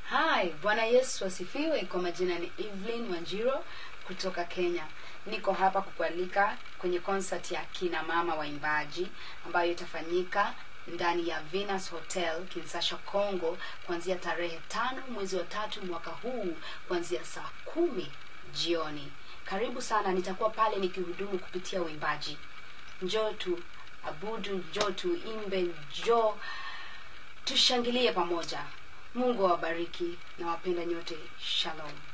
Hi, Bwana Yesu asifiwe. Kwa majina ni Evelyn Wanjiro kutoka Kenya. Niko hapa kukualika kwenye concert ya kina mama waimbaji ambayo itafanyika ndani ya Venus Hotel Kinsasha, Congo kuanzia tarehe tano mwezi wa tatu mwaka huu kuanzia saa kumi jioni. Karibu sana, nitakuwa pale nikihudumu kupitia uimbaji. Njoo tu abudu, njoo tu imbe, njoo tushangilie pamoja. Mungu awabariki na wapenda nyote. Shalom.